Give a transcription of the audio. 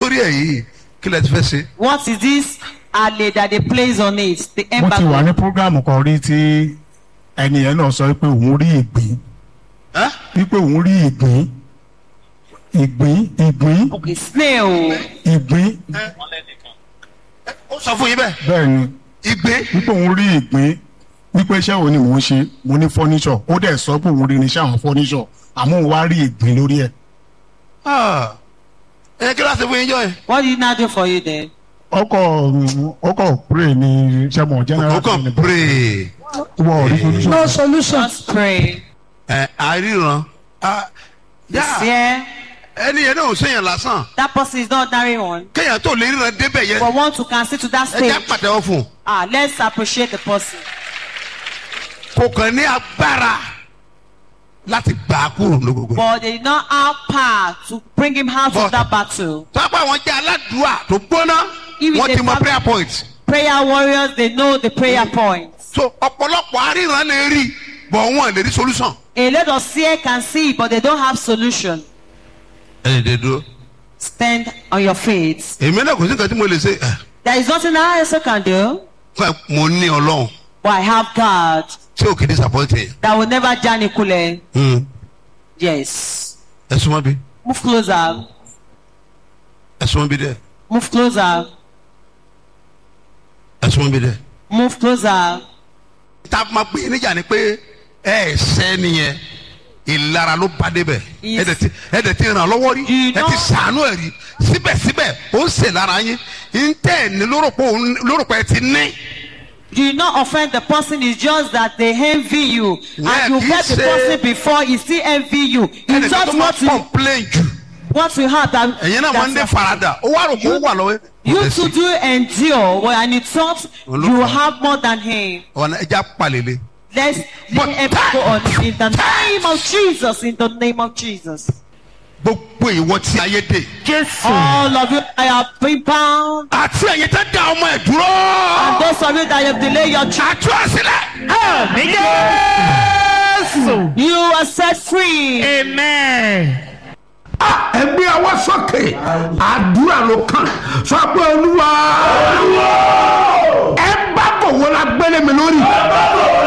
sórí ẹ̀ yìí kí lẹ ti fẹ́ ṣe. What is this ale that they place on it? The mo ti wà ní embargo. programu kan rí tí ẹni yẹn náà sọ pé òun rí ìgbín Ẹ́? wípé òun rí ìgbín ìgbín ìgbín Okay, snail. ìgbín ó sọ fún yín bẹ́ẹ̀ bẹ́ẹ̀ ni igbe wípé òun rí ìgbín wípé iṣẹ́ wo ni mò ń ṣe mo ní fọ́níṣọ̀ ó dẹ̀ sọ pé òun rí irinṣẹ́ àwọn fọ́níṣọ̀ àmọ́ òun wá rí ìgbín lórí ẹ̀ Ah. ẹ kí ló ṣe fún yín jọ yẹn. What did he now do for you then? ọkọ̀ ọkọ̀ pray ni sẹ́mọ̀ general ó kàn pray wọ́n rí solution. no solution. Just pray. ẹ àríran Ah, yá, Yeah, ẹni yẹn náà ò sèyàn lásán that person is not ordinary one. kéèyàn tó lè ríran débẹ̀ yẹn But want to can sit to that ẹ jẹ́ stage. pàtẹ́wọ́ fún un Ah, let's appreciate the person. kò kàn ní agbára láti gbà á kúrò lógogo. But they did not have power to bring him out But- of that battle. tọ́pọ̀ àwọn jẹ́ aládùúà tó gbóná If wọ́n they ti mọ have- prayer point. Prayer warriors, they know the prayer points. so ọ̀pọ̀lọpọ̀ aríran lè rí bọ̀ wọ́n lè rí solution. A lot of seer can see, but they don't have solution. ẹ lè dúró. Stand on your feet. èmi náà kò sí nǹkan tí mo lè ṣe ẹ, There is nothing I also can do, pé mo ní ọlọ́run but I have God tí ò kì í disappoint yẹn. that will never janikule. Hmm. Yes. ẹ súnmọ́ bí Move closer. ẹ súnmọ́ bí dẹ́ Move closer. ẹ súnmọ́ bí dẹ́. Move closer. tá a máa pè é níjà ni pé ẹ ẹ sẹ́ nìyẹn ìlara ló bá débẹ̀ Yes. ẹ dẹ̀ ti ẹ dẹ̀ ti ràn lọ́wọ́ rí You ẹ ti know- sàánú ẹ̀ rí síbẹ̀síbẹ̀ ó ń ṣe lára yín ń tẹ̀ ní lórúkọ lórúkọ ẹ ti ní. Do not offend the person, it's just that they envy you. Yeah, and you he met the say- person before, he still envy you. He ẹnìkan thought tó máa what you, complain jù what you have that. ẹ̀yin náà máa ń dé that's- farada ó wá rò kó wà lọ́wọ́ ẹ̀. You too do endure, well, and he thought Look you at- have more than him. ọ̀nà ẹja palẹ̀lẹ̀. Let's But let him go on in the name of Jesus. In the name of Jesus. gbogbo ìwọ tí ayé dé. All of you, I have been bound. àti ẹ̀yin tẹ́ da ọmọ ẹ̀ dúró. And those of you that have delayed your child, àtú àsílẹ̀. you are set free. ẹgbẹ́ ọwọ́ sókè àdúrà ló kàn sọ pé olúwa ẹ bá bò wọ́n la gbélé mi lórí